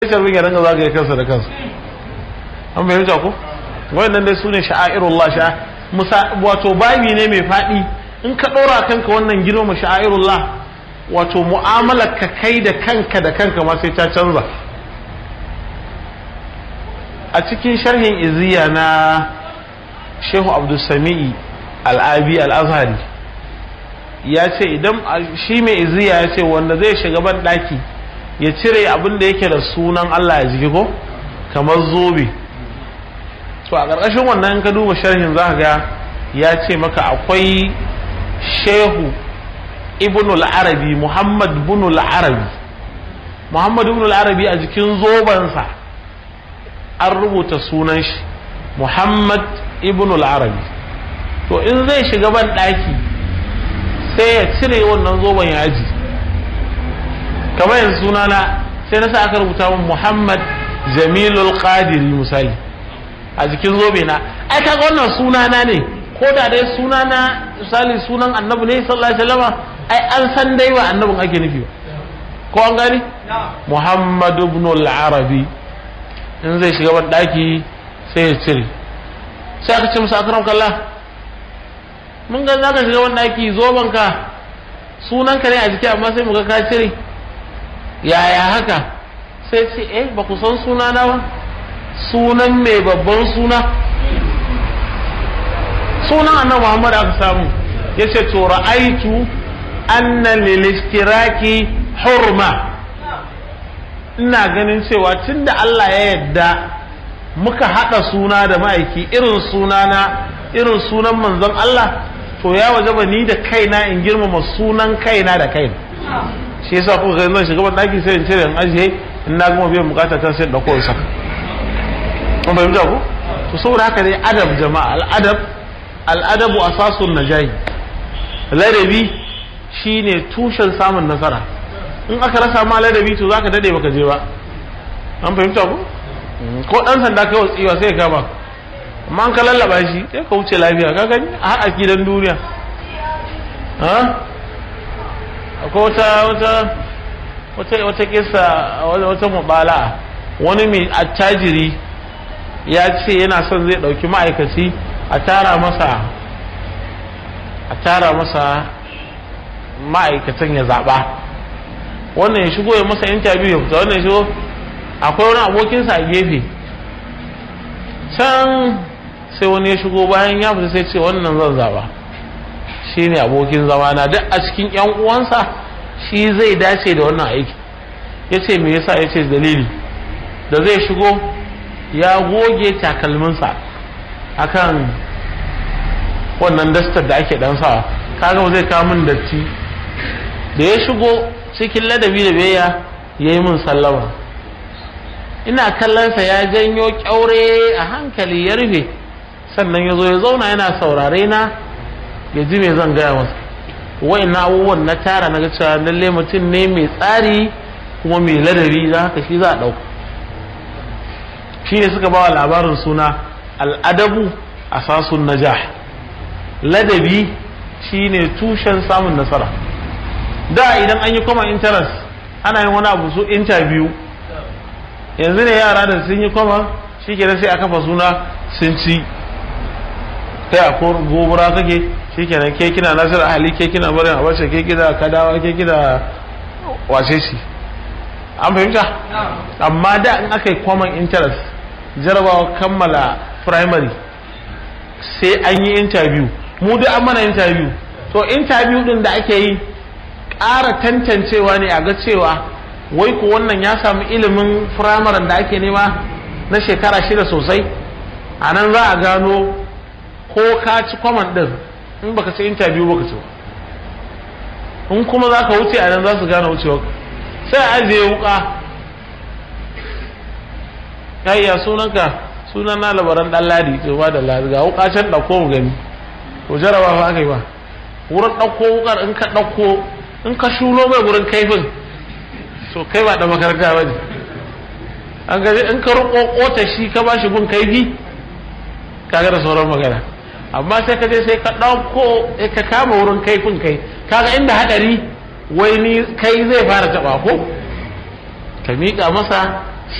sharbin ya ringa zagaye kansa da kansa an fahimta ko wannan dai sune sha'airullah sha musa wato babi ne mai faɗi in ka ɗora kanka wannan girmama sha'airullah wato mu'amalar ka kai da kanka da kanka ma sai ta canza a cikin sharhin iziya na shehu abdulsami'i al'abi al'azhari ya ce idan shi mai iziya ya ce wanda zai shiga ban ɗaki ya cire abin da yake da sunan Allah ya jiki ko kamar zobe to a ƙarƙashin wannan ka duba sharhin za ga ya ce maka akwai shehu ibn arabi muhammad ibn arabi muhammad ibn arabi a jikin zobensa an rubuta sunan shi muhammad ibn arabi to in zai shiga ban ɗaki sai ya cire wannan zoben ya aji kamar yanzu sunana sai na sa aka rubuta min Muhammad Jamilul Qadiri misali a jikin zobe na ai kaga wannan sunana ne ko da dai sunana misali sunan annabi ne sallallahu alaihi wasallam ai an san dai ba annabin ake nufi ba ko an gani Muhammad ibn al-Arabi in zai shiga ban daki sai ya cire sai aka ce musu akram kallah mun ga zaka shiga ban daki zoben ka sunanka ne a jiki amma sai mu ga ka cire yaya haka sai ce eh ba ku san suna na ba sunan mai babban suna sunan annabi Muhammad aka samu yace to ra'aitu anna lil istiraki hurma ina ganin cewa tunda Allah ya yadda muka hada suna da ma'aiki irin sunana irin sunan manzon Allah to ya wajaba ni da kaina in girmama sunan kaina da kaina shi yasa kuka ga zan shiga ban daki sai in cire in ajiye in na gama biyan bukata ta sai in dauko in saka kun fahimta ko to saboda haka dai adab jama'a al'adab al'adabu asasun najahi ladabi shine tushen samun nasara in aka rasa ma ladabi to zaka dade baka je ba an fahimta ko ko dan sanda kai watsiwa sai ka ba amma an ka lallaba shi sai ka wuce lafiya ka gani a haɗa gidan duniya ha akwai wata wata wata wata kisa wata mubala wani mai attajiri ya ce yana son zai dauki ma'aikaci a tara masa a tara masa ma'aikatan ya zaba wannan ya shigo ya masa interview ya fita wannan ya shigo akwai wani abokinsa a gefe can sai wani ya shigo bayan ya fita sai ce wannan zan zaba shi ne abokin zamana duk a cikin yan uwansa shi zai dace da wannan aiki ya ce me yasa ya ce dalili da zai shigo ya goge takalminsa akan wannan dastar da ake dan sawa kaga zai kawo min datti da ya shigo cikin ladabi da biyayya ya yi min sallama ina kallonsa ya janyo kyaure a hankali ya rufe sannan ya zo ya zauna yana saurare na ya ji me zan gaya masa wai na abubuwan na tara na cewa lalle mutum ne mai tsari kuma mai ladabi za haka shi za a ɗauka shi ne suka bawa labarin suna al'adabu a sasun najah ladabi shi ne tushen samun nasara da idan an yi common interest ana yin wani abu su interview yanzu ne yara da sun yi common shi ke sai a kafa suna sun ci kai a gobura kake shikenan ke kina nasir ahli ke kina barin abace ke kina kadawa ke kina wace shi an fahimta amma da in aka yi common interest jarabawa kammala primary sai an yi interview mu da an mana interview to interview din da ake yi ƙara tantancewa ne a ga cewa wai ko wannan ya samu ilimin firamaren da ake nema na shekara shida sosai a nan za a gano ko ka ci common din in baka ci interview baka ci in kuma za ka wuce a nan za su gane wucewa sai a ajiye wuka ya iya sunanka sunan na labaran dan ladi to ba da ladi ga wuka can dauko mu gani ko jaraba fa aka yi ba wurin dauko wukar in ka dauko in ka shulo mai wurin kaifin to kai ba da makaranta ba ne an gaji in ka ruko kota shi ka ba shi gun kaifi kaga da sauran magana amma sai ka je sai ka ɗauko ka kama wurin kaifin kai kaga inda hadari wai ni kai zai fara taɓa ko ka miƙa masa